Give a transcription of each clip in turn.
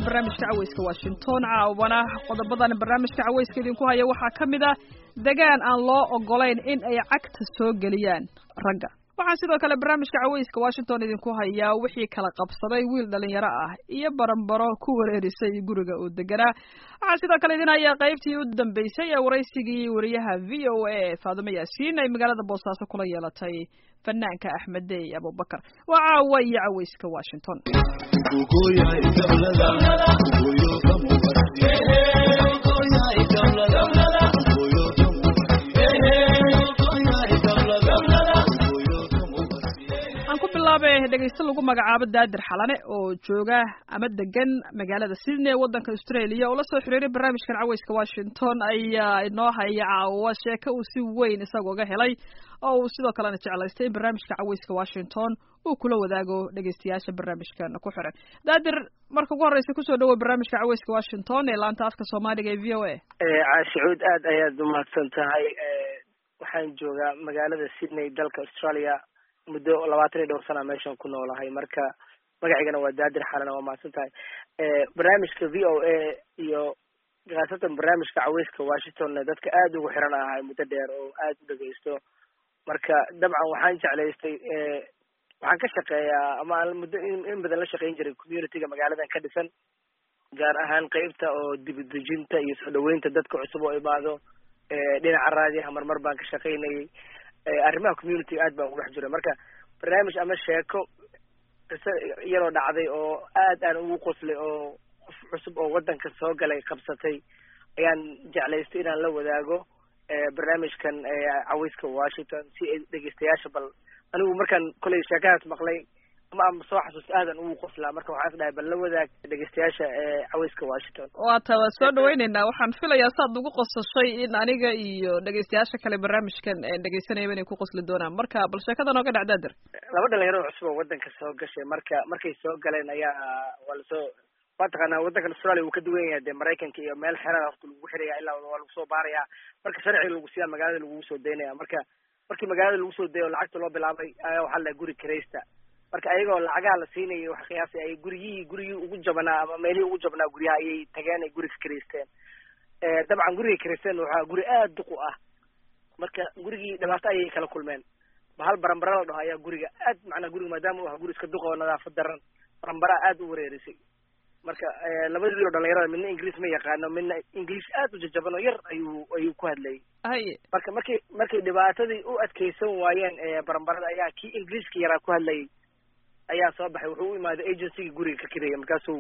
barnaamijka caweyska washington caawana qodobadan barnaamijka caweyska idinku haya waxaa ka mid ah degaan aan loo ogolayn in ay cagta soo geliyaan ragga waxaa sidoo kale barnaamijka caweyska washington idinku hayaa wixii kala qabsaday wiil dhalinyaro ah iyo baranbaro ku wareerisay guriga uu deganaa waxaa sidoo kale idin hayaa qaybtii u dambeysay ee waraysigii wariyaha v o a faadumo yaasiin ay magaalada boosaaso kula yeelatay fanaanka axmed dey abubakar waa caawa iyo caweyska washington dhegeyste lagu magacaabo daadir xalane oo jooga ama degan magaalada sydney ee waddanka australia oo la soo xiriiray barnaamijkan caweyska washington ayaa inoo haya caawa sheeko uu si weyn isagooga helay oo uu sidoo kalena jeclaystay in barnaamijka caweyska washington uu kula wadaago dhegeystayaasha barnaamijkan ku xiran daadir marka ugu horreysa kusoo dhawoy barnaamijka caweyska washington ee laanta afka soomaaliga ee v o a caashicuud aad ayaad umahadsan tahay waxaan joogaa magaalada sydney dalka australia muddo labaatan iyo dhowr sana meeshan ku noolahay marka magacaygana waa daadir xalana waa mahadsan tahay barnaamijka v o a iyo khaasatan barnaamijka caweyska washingtonna dadka aad ugu xiran ahay muddo dheer oo aad u dhegeysto marka dabcan waxaan jeclaystay waxaan ka shaqeeyaa ama aan muddo in badan la shaqeyn jiray communityga magaaladan ka dhisan gaar ahaan qeybta oo dibadejinta iyo soo dhaweynta dadka cusub oo imaado dhinaca raadiyaha marmar baan ka shaqeynayay arrimaha community aad baan ugu dhex jiray marka barnaamij ama sheeko qiso iyadoo dhacday oo aad aan ugu qoslay oo qof cusub oo waddanka soo galay qabsatay ayaan jeclaystay inaan la wadaago barnaamijkan caweyska washington si ay dhegeystayaasha bal anigu markaan kolay sheekadaas maqlay ama ama soo xasuusta aadan ugu qoslaa marka waxaan is dhahay bal la wadaag dhegeystayaasha caweyska washington waata waa soo dhaweyneynaa waxaan filayaa saad ugu qosashay in aniga iyo dhegeystayaasha kale barnaamijkan dhegeysanayaba inay ku qosli doonaan marka bal sheekada nooga dhac daadir laba dhalinyaro cusub oo waddanka soo gashay marka markay soo galeen ayaa waa lasoo waa taqaanaa waddankan australia wuu ka duwan yahay dee maraykanka iyo meel xerada horta lagu xiraya ilaa waa lagu soo baaraya marka sharciga lagu siiyaa magaalada lagugu soo daynaya marka markii magaalada lagu soo dayo o lacagta loo bilaabay ayaa waxaa la guri kiraysta marka ayagoo lacagaha la siinayay wax qiyaasay ay guryihii gurigii ugu jabnaa ama meelihii ugu jabnaa guryaha ayay tageen ay guriga kiraysteen dabcan gurigay kiraysteen waxaa guri aad duq u ah marka gurigii dhibaato ayay kala kulmeen bahal barambara la dhaho ayaa guriga aad macnaa guriga maadaama u aha guri iska duqa oo nadaafad daran barambaraa aad u wareerisay marka labada wiil oo dhalinyarada midna ingiriis ma yaqaano midna ingiliish aad u jajaban oo yar ayuu ayuu ku hadlayay haye marka markay markay dhibaatadii u adkeysan waayeen barambarada ayaa kii ingiliiska yaraa ku hadlayay ayaa soo baxay wuxuu u imaaday agencygii guriga ka kiraya markaasuu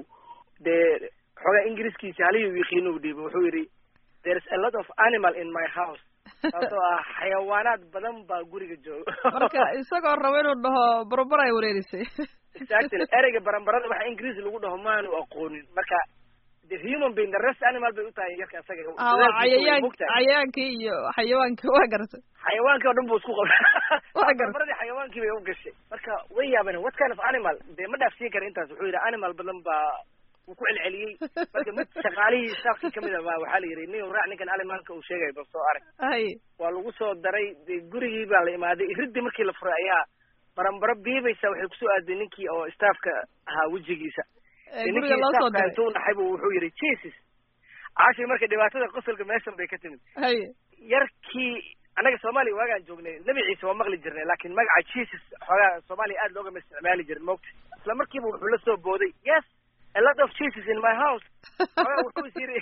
dee xoogaa ingiriiskiisi halihii u yaqiino u dhiibay wuxuu yidhi there is a lot of animal in my house taasoo ah xayawaanaad badan baa guriga jooga marka isagoo rabo inuu dhaho barambara ay wareerisay exactly ereyga barambarada waxa ingiriis lagu dhaho maanu aqoonin marka the human being the rest animal bay u tahay yarka isaga cayayaan cayayaankii iyo xayawaankii waa garatay xayawaankii oo dhan buu isku qabay waa gartay barambaradii xayawaankii bay u gashay marka way yaabeen what kind of animal dee ma dhaafsiin kara intaas wuxuu yidhi animal badan baa wuu ku celceliyey marka mid shaqaalihii staafkii kamid a baa waxaa la yidhi nin raac ninkan animalka uu sheegay bal soo arag haye waa lagu soo daray dee gurigii baa la imaaday iridii markii la furay ayaa barambaro biibaysa waxay kusoo aaday ninkii oo staafka ahaa wejigiisa guriga loo soo diray intuu naxay bu wuxuu yidhi jesus caashi marka dhibaatada qosolka meeshan bay ka timid haye yarkii annaga soomaaliya waagaan joognay nebi ciise waa maqli jirnay laakiin magaca jesus xoogaa soomaaliya aad loogama isticmaali jirin mogta isla markiiba wuxuu la soo booday yes a lot of jesus in my house xoogaa wuxuu is yidhi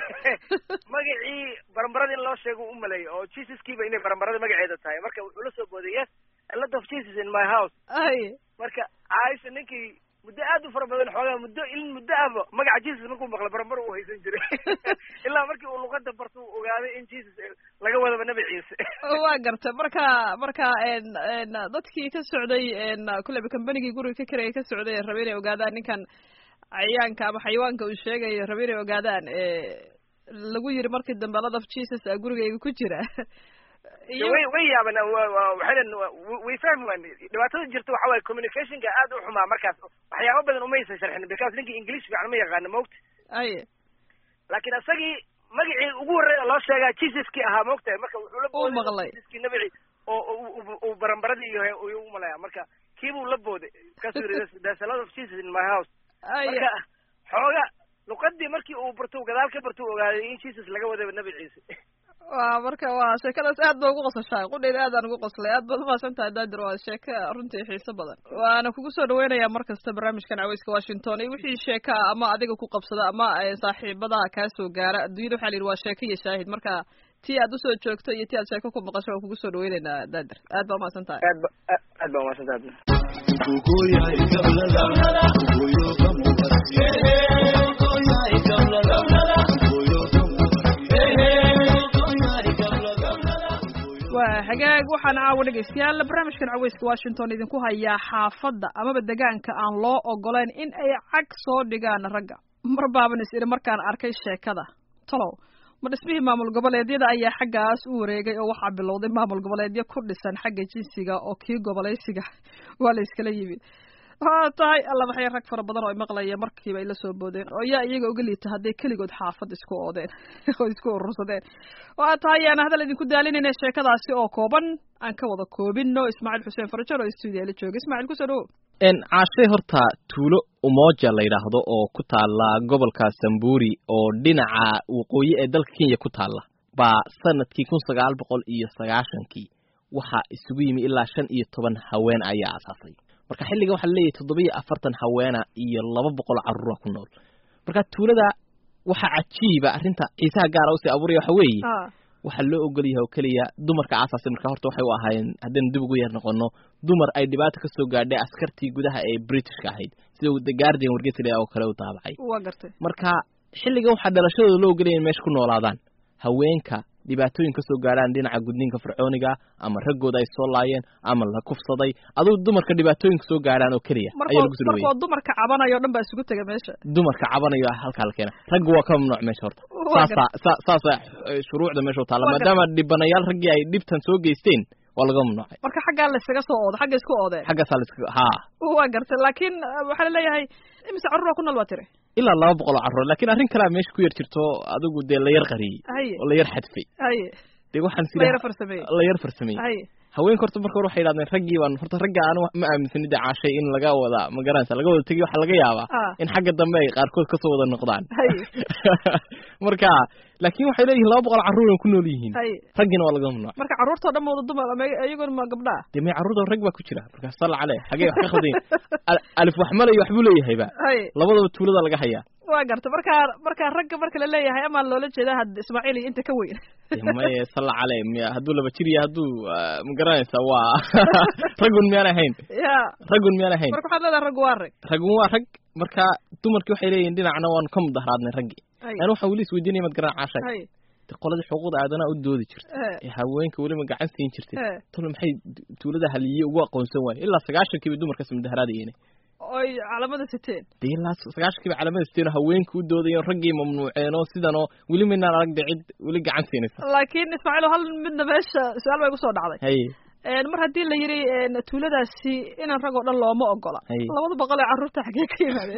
magacii barambarada in loo sheego u maleeyo oo jesuskiiba inay barambarada magaceeda tahay marka wuxuu la soo booday yes a lot of jesus in my house haye marka caaisha ninkii muddo aad u fara badan xoogaa muddo in muddo ahba magaca jesus markuu maqla barambar uu haysan jiray ilaa markii uu luqada barta uu ogaaday in jesus laga wadaba nebi ciise waa gartay marka marka dadkii ka socday kulleyba combanigii guriga ka karaya ka socday rabe inay ogaadaan ninkan cayayaanka ama xayawaanka uu sheegayo rabe inay ogaadaan lagu yiri markii dambe lot of jesus a gurigayga ku jira way way yaaban waxaynan way fahmi waan dhibaatada jirta waxa waaye communicationka aad u xumaa markaas waxyaaba badan umaysan sharxin because ninkii english fiican ma yaqaano mogta aye laakiin isagii magacii ugu horreeya loo sheegaa jesuskii ahaa mogtahay marka wuxuu la uu maqlay jesuskii nabici oo uu barambaradii iyo uu u malaya marka kiibuu la booday markaasuu yidhi there's a lot of jesus in my house aye marka xooga luqadii markii uu barto gadaal ka barto ogaaday in jesus laga wadaba nabi ciise wa marka waa sheekadaas aad ba ugu qosashaay qudheyda aad aan ugu qoslay aad baad umahadsan tahay daadir waa sheeko runtii xiiso badan waana kugu soo dhaweynayaa mar kasta barnaamijkan caweyska washington iyo wixii sheeka ah ama adiga ku qabsada ama saaxiibadaha kaa soo gaara adduunyada waxa la yidhi waa sheeko iyo shaahid marka tii aad usoo joogto iyo tii aad sheeko ku maqasho waan kugu soo dhaweyneynaa daadir aad baa umahadsan tahay aad ba aad baa umahadsan tahay waa hagaag waxaan caawa dhegaystayaal barnaamijkan caweyska washington idinku hayaa xaafadda amaba degaanka aan loo ogolayn in ay cag soo dhigaan ragga mar baaban is idhi markaan arkay sheekada talow ma dhismihii maamul goboleedyada ayaa xaggaas u wareegay oo waxaa bilowday maamul goboleedyo ku dhisan xagga jinsiga oo kii gobolaysiga waa la iskala yimid waa tahay alla maxay rag fara badan oo ay maqlaya markiiba ay la soo boodeen oo yaa iyaga uga liita hadday keligood xaafad isku oodeen oo isku urursadeen waa tahay aan hadal idinku daalinayna sheekadaasi oo kooban aan ka wada koobino ismaaciil xuseen farajar oo stuudiya la jooga ismaaciil kusoo dhawo caashay horta tuulo umoja la yidhaahdo oo ku taala gobolka samburi oo dhinaca waqooyi ee dalka kenya ku taala baa sanadkii kun sagaal boqol iyo sagaashankii waxaa isugu yimi ilaa shan iyo toban haween ayaa asaasay marka xilligan waxaa laleeyahay toddoba-iyo afartan haweena iyo laba boqol carruura ku nool marka tuulada waxaa cajiiba arrinta xiisaha gaara usii abuuraya waxa weeye waxaa loo ogol yahay oo keliya dumarka aasaasay marka horta waxay u ahaayeen haddaynu dib ugu yar noqono dumar ay dhibaato ka soo gaadhay askartii gudaha ee britishka ahayd sida the guardian wargeysla oo kale u daabacay waa gartay marka xilligan waxaa dhalashadooda loo ogolaya in meesha ku noolaadaan haweenka dhibaatooyin ka soo gaadhaan dhinaca gudniinka fircooniga ama raggooda ay soo laayeen ama la kufsaday aduu dumarka dhibaatooyinka soo gaadhaan oo keliya ayaa lagu soo dhaweeyey markoo dumarka cabanayo o dhan baa isugu tega meesha dumarka cabanayo halkaa la keena ragga waa ka mamnuuc meesha horta saasa sa saasa shuruucda meesha u taalla maadaama dhibanayaal raggii ay dhibtan soo geysteen waa laga mamnuucay marka xaggaa la iskaga soo oodo xagga isku oodeen xaggaasaa la iskaga haa waa gartay laakiin waxaa laleeyahay imise carruura ku nool waa tiri ilaa laba boqol oo carruur lakin arrin kalea meesha ku yar jirto adigu dee la yar qariyey haye oo la yar xadfay haye dee waxaan la yara farsameeyey la yar farsameeyey haye haweenka horta marka hore waxay yidhahdeen raggii baan horta ragga aan ma aaminsani dee caashay in laga wada ma garanaysa laga wada tegiy waxaa laga yaabaa Ah. in xagga dambe ay qaarkood kasoo wada noqdaan haye marka laakin waxay leeyihiin laba boqol carruur ay ku nool yihiin haye raggiina waa laga mamnuuc marka carruurtoo dhan ma wada dumar ama iyaguna ma gabdhaa dee may carruurta rag baa ku jira marka salla caleh xagee wax ka khaldayin Al- alif wax malay waxbuu leeyahayba haye labadaba tuulada laga hayaa waa gartay marka marka ragga marka la leeyahay amaa loola jeedaa had ismaaciil iyo inta ka weyn Dee maye salla caleh miya hadduu laba jir iyo hadduu ah, ma garanaysa waa raggun miyaan ahayn ya raggun miyaan ahayn marka waxaad leedahay raggu waa rag raggun waa rag marka dumarkii waxay leeyihin dhinacna waanu ka mudaharaadnay raggii haye yani waxaan weli isweydiinaya mad garan caashay haye de qoladii xuquuqda aadanaha u doodi jirta Eh. ee haweenka weliba gacan siin jirtay Eh. tolo maxay du- tuulada haliye ugu aqoonsan waaye ilaa sagaashankiiba dumarkaas mudaharaadayeen oy calamada siteen dee ilaa sagaashankiiba calamada siteen oo haweenka u doodayeen raggii mamnuuceen oo sidan oo weli maynaan arag de cid weli gacan siinaysa laakiin ismaaciil hal midna meesha su-aal bay kusoo dhacday haye Een, mar haddii la yidhi een, tuuladaasi inaan rag oo dhan looma ogola Haye. labada boqol ee carruurta xaggee ka yimaadeen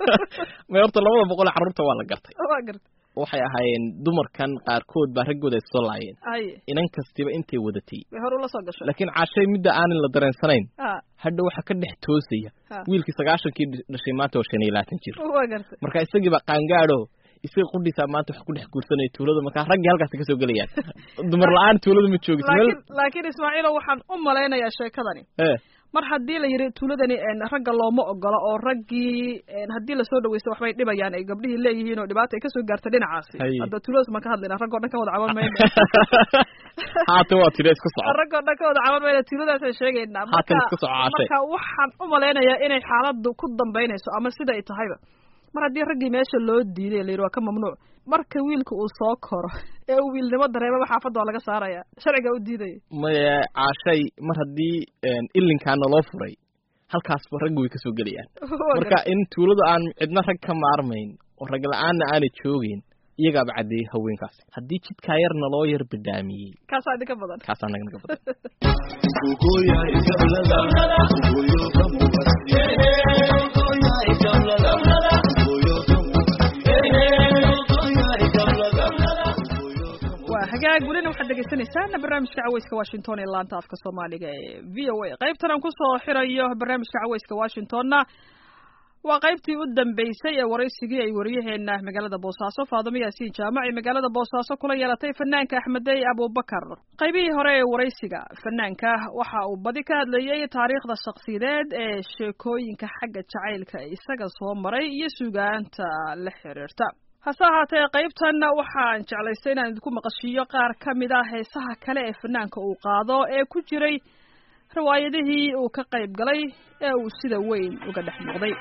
may horta labada boqol ee carruurta waa la gartay waa garta waxay ahaayeen dumarkan qaarkood baa raggooda ay soo laayeen haye inan kastiba intay wadatay bay hore ula soo gashay laakiin caashay midda aanan la dareensanayn ha hadha waxaa ka dhex toosaya ha wiilkii sagaashankii dhashay maanta waa shan iyo labaatan jir waa garta marka isagiiba qaangaadho isaga qudhiisaa maanta wax ku dhex guursanaya tuulada markaa raggii halkaasi kasoo gelayaan dumar la-aan tuulada ma joogis meel laakiin laakiin ismaaciilo waxaan u malaynayaa sheekadani ee mar haddii la yidhi tuuladani een, ragga looma ogola oo raggii een, haddii lasoo dhaweysto waxbay dhibayaan ay gabdhihii leeyihiin oo dhibaata ay kasoo gaarta dhinacaasi Haye. hadda tuuladaas maan ka hadlayna raggoo dhan ka wada caban mayna haatan waa tiri iska soco raggoo dhan ka wada caban mayna tuuladaasaan sheegaynaa Haatan marka iska soo caashay. marka waxaan u malaynayaa inay xaaladdu ku dambaynayso ama sida ay tahayba mar haddii raggii meesha loo diiday la yidhi waa ka mamnuuc marka wiilka uu soo koro ee uu wiilnimo dareemaba xaafadda waa laga saaraya sharciga u diidaya maya caashay mar haddii ilinkaana loo furay halkaasba raggi way kasoo gelayaan Waa marka gartay. in tuuladu aan cidna rag ka maarmayn oo rag la-aanna aanay joogeyn iyagaaba caddeeyey haweenkaasi haddii jidkaa yarna loo yar bidhaamiyey kaasaa idinka badan kaasaa naga naga badan waa hagaag welina waxaad dhegeysaneysaan barnaamijka caweyska washington ee laanta afka soomaaliga ee v o a qaybtan aan kusoo xirayo barnaamijka caweyska washingtonna waa qaybtii u dambeysay ee waraysigii ay waryaheena magaalada boosaaso faadimo yaasiin jaamac ee magaalada boosaaso kula yeelatay fanaanka axmedey abubakar qaybihii hore ee waraysiga fanaanka waxa uu badi ka hadlayey taariikhda shakhsiyadeed ee sheekooyinka xagga jacaylka isaga soo maray iyo sugaanta la xiriirta hase ahaatee qaybtan waxaan jeclaystay inaan idinku maqashiiyo qaar ka mid ah heesaha kale ee fanaanka uu qaado ee ku jiray riwaayadihii uu ka qayb galay ee uu sida weyn uga dhex muuqday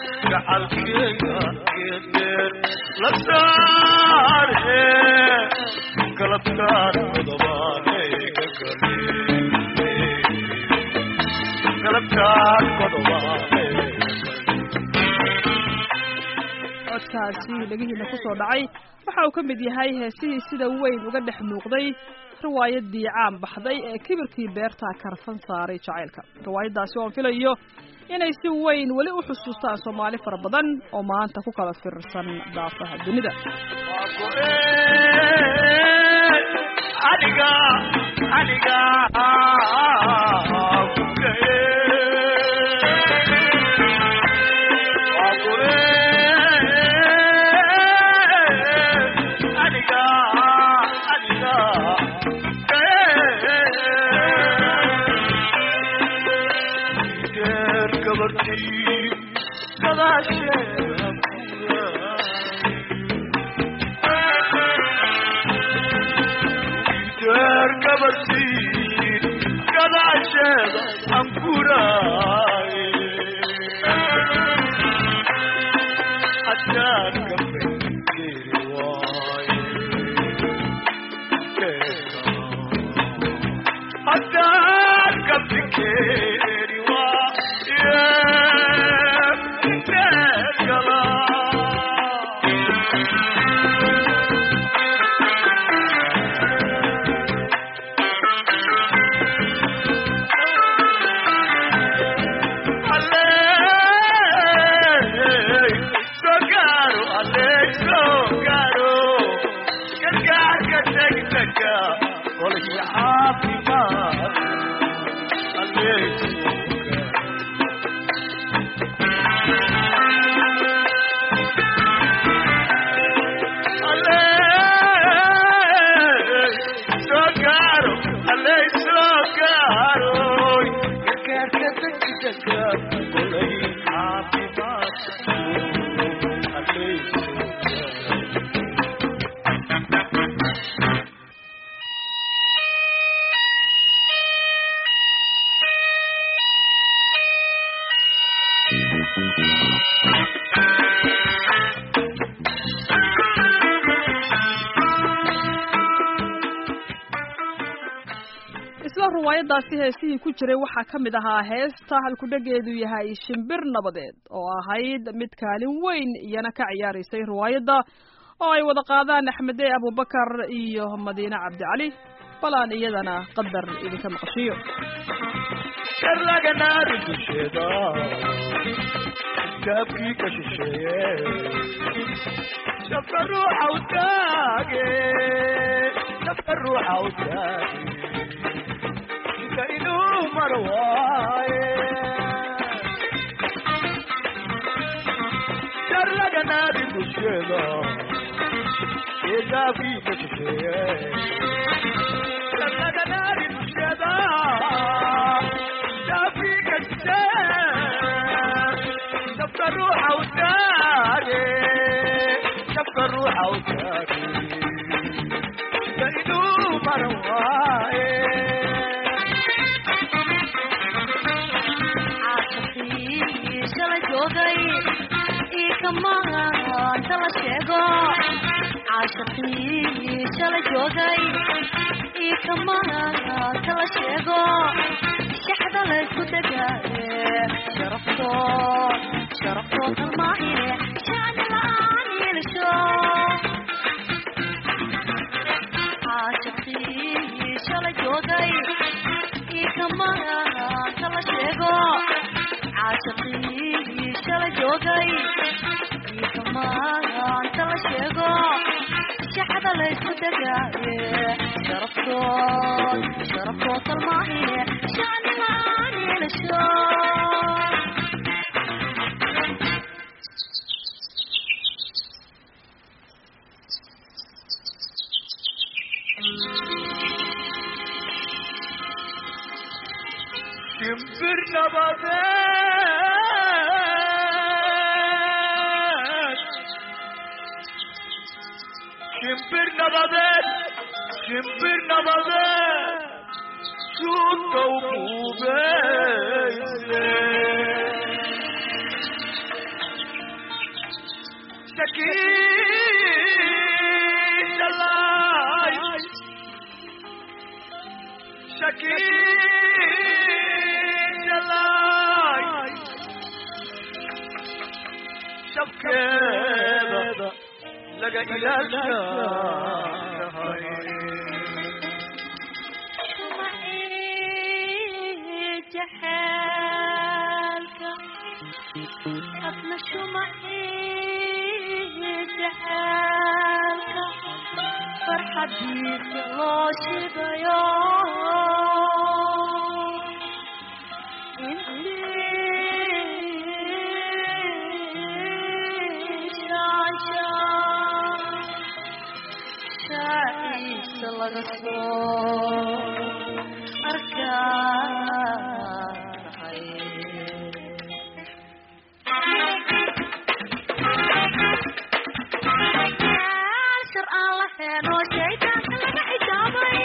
codkaasi dhegihiina kusoo dhacay waxa uu ka mid yahay heesihii sida weyn uga dhex muuqday riwaayadii caan baxday ee kibirkii beerta karfan saaray jacaylka riwaayaddaasi oon filayo inay si weyn weli u xusuustaan soomaali fara badan oo maanta ku kala fiirsan daafaha dunida isla riwaayadaasi heesihii ku jiray waxaa ka mid ahaa heesta halkudhegeedu yahay shimbir nabadeed oo ahayd mid kaalin weyn iyana ka ciyaaraysay riwaayadda oo ay wada qaadaan axmedey abubakar iyo madiine cabdicali bal aan iyadana qadar idinka maqashiyo karlaganaari dusheeda iskaabkii ka shisheeye shabka ruuxa u taage shabka ruuxa u taage inka inuu mar waaye karlaganaari dusheeda iskaabkii ka shisheeye karlaganaari dusheeda نفك الروح وتاجي نفك الروح وتاجي بيدو مرواي caashaqii shalay joogay ii kamaan tala sheego caashaqii shalay joogay ii kamaan tala sheego shaxda laysku degaaye sharafto sharafto kalmaahine shacni la'aan yeelisho caashaqii shalay joogay ii kamaan tala sheego caashaqii shalay joogay ii kamaan tala sheego shaxda laysku degaaye sharaftood sharaftood kalmaahine shacni la'aan yeelisho shimbir nabadeed shimbir nabadeed shimbir nabadeed suudka u quubeyse shakiishalay shakiishalay shabkeeda laga ilaashahay jaxaalka hadna shumacii jaxaalka farxadiisa loo shidayo intii shaashaa shaaciisa laga soo arkaanahay shar aan la heeno shaydaanka laga xijaabay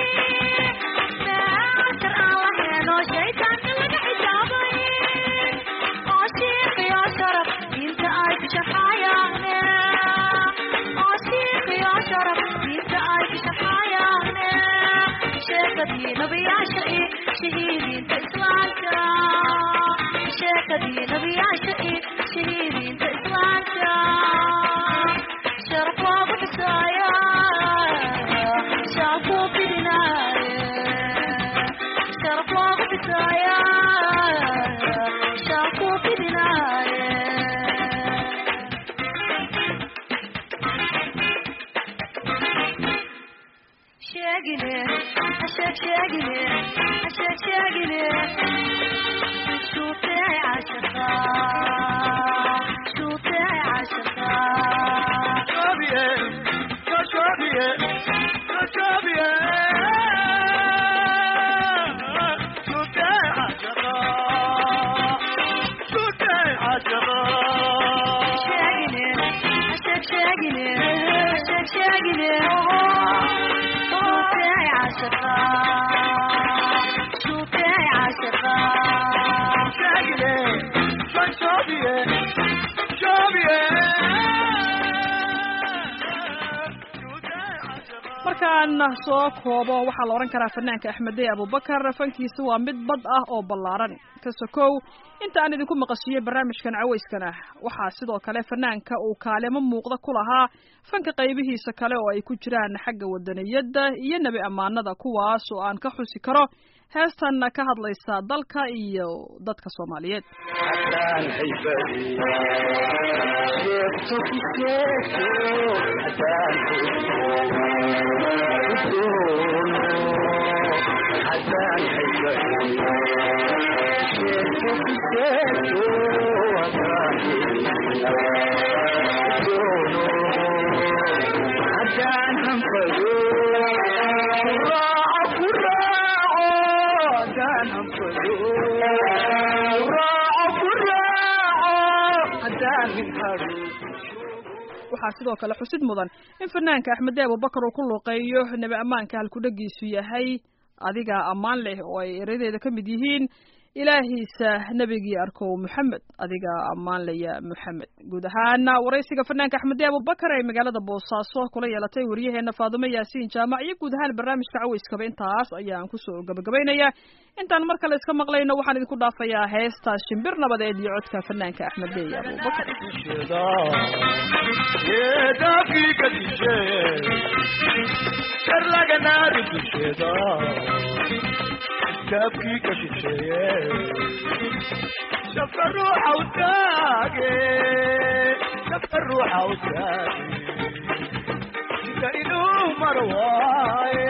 shar aan la heeno shaydaanka laga xijaabay oo shiiqiyo sharaf diinta ay ku shaxaayaane oo shiiqiyo sharaf diinta ay ku shaxaayaane sheekadii nabiyaasha iyo shahiidiinta islaamka sheekadii nabiyaasha iyo shahiidiinta islaamka sharaf loogu xusaaya shacabku fidinaaye sharaf loogu xusaaya shacabku fidinaaye sheegine hasheeg sheegine hasheeg sheegine shuutay cashaqa shuutay cashaqa Shabie, shabie, shabie. Sute ashara, sute ashara. sheegine hasheeg sheegine hasheeg sheegine shuutay cashaqa shuutay cashaqa Shagile, shabie, shabie. Sute ashara. markaan soo koobo waxaa la odhan karaa fanaanka axmedey abubakar fankiisa waa mid bad ah oo ballaaran ka sokow inta aan idinku maqashiyey barnaamijkan cawayskana waxaa sidoo kale fanaanka uu kaalimo muuqda ku lahaa fanka qaybihiisa kale oo ay ku jiraan xagga wadaniyadda iyo nebi ammaanada kuwaas oo aan ka xusi karo heestan ka hadlaysa dalka iyo dadka soomaaliyeed haddaan haybadi sheegto ku sheegto haddaan udoono haddaan haybadi sheegto ku sheegto haddaan udoono haddaan hanfado raaco ku raaco haddaan hanfado raaco ku raaco haddaan min haro waxaa sidoo kale xusid mudan in fanaanka axmede abubakar uu ku luuqeeyo nebi ammaanka halkudhagiisu yahay adigaa ammaan leh oo ay eradeeda ka mid yihiin ilaahiisa nebigii arkow moxamed adigaa ammaan laya moxamed guud ahaana waraysiga fanaanka axmede abubakar ee magaalada boosaaso kula yeelatay waryaheena faadumo yaasiin jaamac iyo guud ahaan barnaamijka cawayskaba intaas ayaan kusoo gabagabaynayaa intaan mar kale iska maqlayno waxaan idinku dhaafayaa heesta shimbir nabadeed iyo codka fanaanka axmede abubakar yeedafika dishe sharlaganaari dusheeda iskaabkii ka shisheeye shafka ruuxa u taage shafka ruuxa u taage sida inuu mar waaye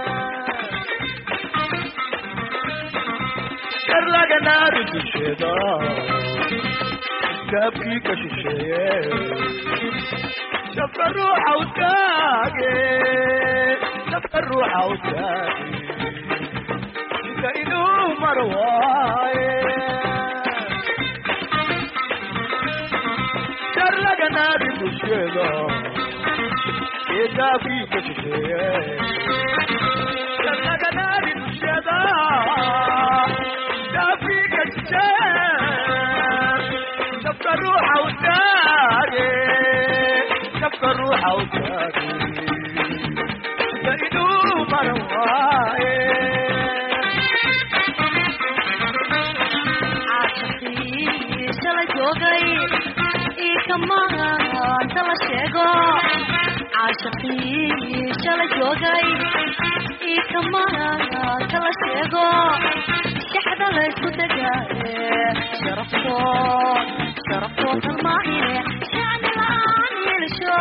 sharlaganaari dusheeda iskaabkii ka shisheeye shafka ruuxa u taage shafka ruuxa u taage sida inuu mar waaye dusheeda ee daafkii ka shisheeye kasaganaadi dusheeda daafkii ka shisheeye dabka ruuxa u taage dabka ruuxa u taage da inuu maran waaye caashaqii shala joogay ii kamaanta la sheego caashaqii shala joogay ii kamaanta la sheego shaxda laysku degaaye sharaftood sharaftood halmaahine shacni la-aan yeelisho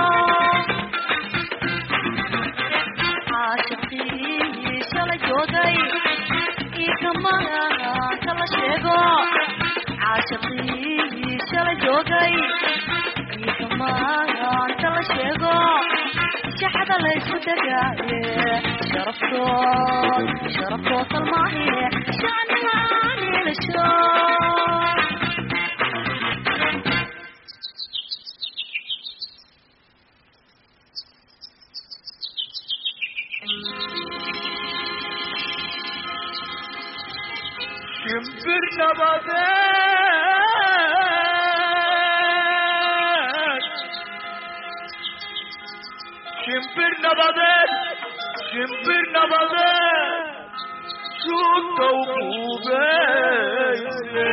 caashaqii shala joogay ii kamaanta la sheego caashaqii shala joogay ii kamaanta la sheego shaxda laysku degaaye sharaftood sharaftood halmaahine shacni la-aan yeelisho shimbir nabadeed shimbir nabadeed shimbir nabadeed suugta u quubeyse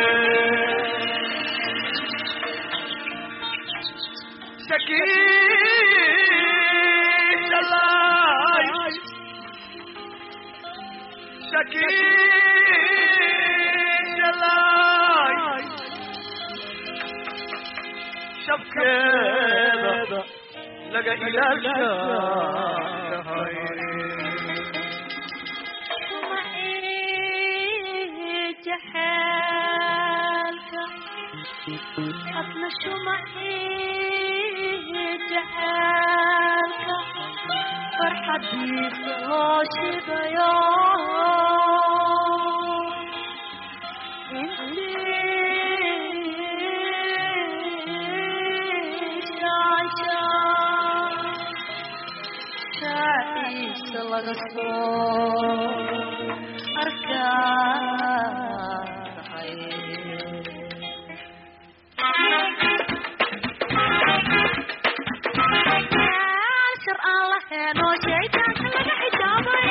shakiishalay shakiishalay shabkeeda laga ilaashahay jaxaalka asna shumacii jaxaalka farxadiisa loo shidayo shaaciisa laga soo arkaay shar aan lahayn oo shaydaanka laga xijaabay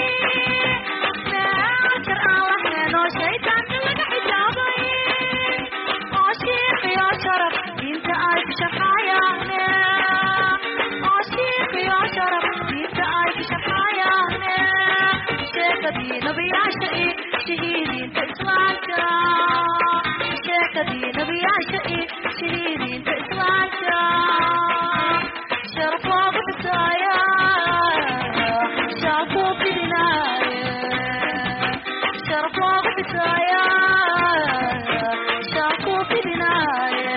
shar aan lahayn oo shaydaanka laga xijaabay oo shiiqiyo sharaf diinta ay ku shaqaayaane oo shiiqiyo sharaf diinta ay ku shaqaayaane sheekadii nabiyaasha i shahiidiinta islaamka sheekadii nabiyaasha i shahiidiinta islaamka sharaf loogu xisaaya shacabku fidinaaye sharaf loogu xisaaya shacabku fidinaaye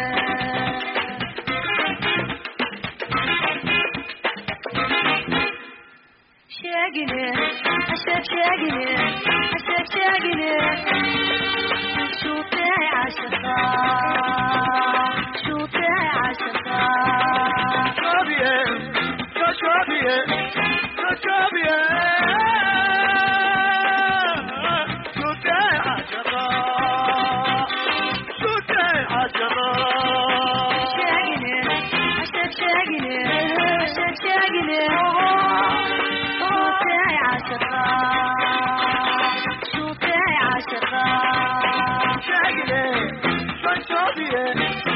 sheegine hasheeg sheegine hasheeg sheegine shuutee cashaqa shuutee cashaqa Shobie, shobie, shobie. Shute ashara, shute ashara. sheegine hasheeg sheegine hasheeg sheegine shuutee cashaqa shuutee cashaqa Shagire, shobie,